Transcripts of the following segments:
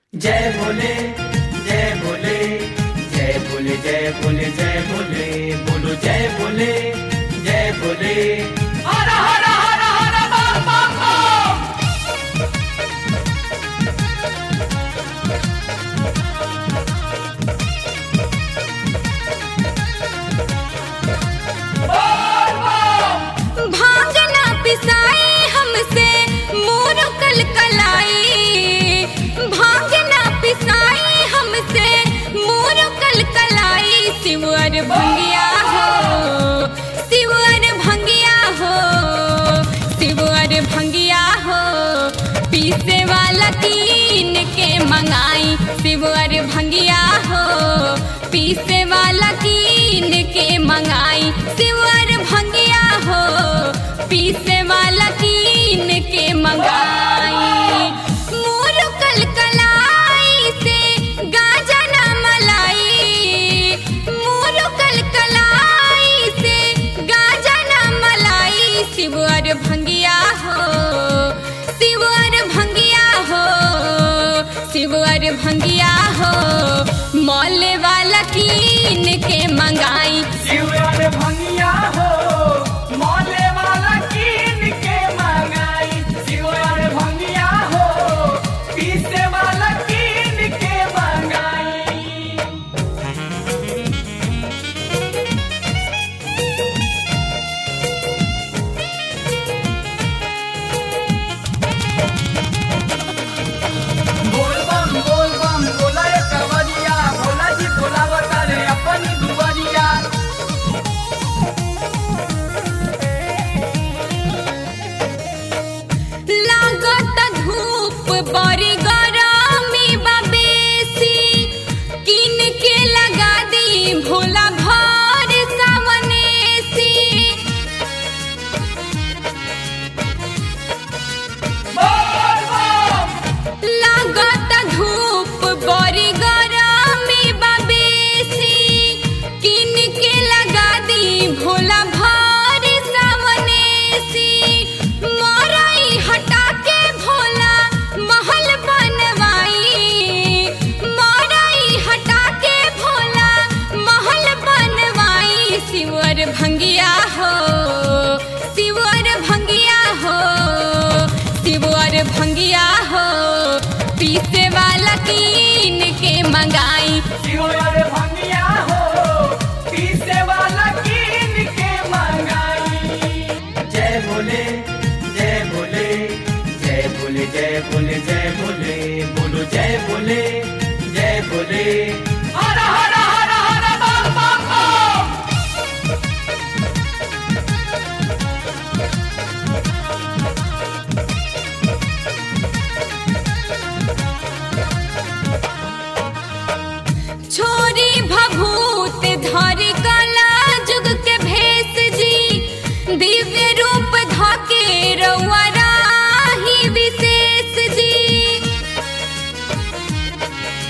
जय भोले जय भोले जय भोले जय भोले जय भोले बोलो जय भोले जय भोले हर हर हर हर बम बम बम भांग ना पिसाई हमसे मोर कल कलाई भांग ना पिसाई हमसे मोर कल कलाई शिवर भंगिया हो शिवर भंगिया हो शिवर भंगिया हो पीसे वाला कीन के मंगाई शिवर भंगिया हो पीसे वाला कीन के मंगाई शिवर भंगिया हो पीसे वाला कीन के मंगाई मोर कल कलाई से गाजा ना मलाई मोर कल कलाई से गाजा ना मलाई शिवर भंगिया हो शिवर भंगिया हो शिवर भंगिया हो मौले वाला कीन के मंगाई शिवर भंगिया हो मौले वाला कीन के मंगाई शिवर भंगिया हो पीसे वाला कीन के मंगाई बोल बम बोल बम बोला रे कवरिया भोला जी बोलावता रे अपनी दुवरिया लागत धूप बड़ी गरमी बबेसी किन के लगा दी भोला भर सावनेसी बोल बम लागत धूप बड़ी गरमी बबेसी किन के लगा दी भोला भर सावनेसी मरई हटा के भोला महल बनवाई मरई हटा के भोला महल बनवाई शिवर भंगिया हो शिवर भंगिया हो शिवर भंगिया हो पीसे वाला कीन के मंगाई शिवर भंगिया हो पीसे वाला कीन के मंगाई जय भोले जय भोले जय भोले जय भोले जय भोले बोलो जय भोले जय भोले हर हर हर हर बम बम बम छोरी भभूत धर कला जुग के भेष जी दिव्य रूप धके रउआ राही विशेष जी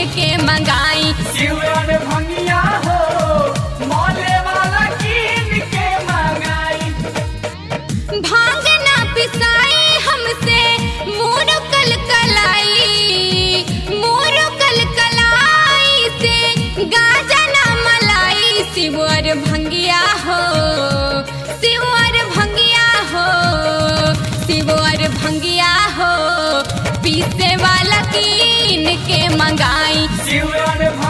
के मंगाई शिवन भंगिया हो मौले वाला कीन के मंगाई भांग ना पिसाई हमसे मोर कल कलाई मोर कल कलाई से गाजा ना मलाई शिवर भंगिया हो शिवर भंगिया हो शिवर भंगिया हो पीसे वाला कीन के मंगाई शिवन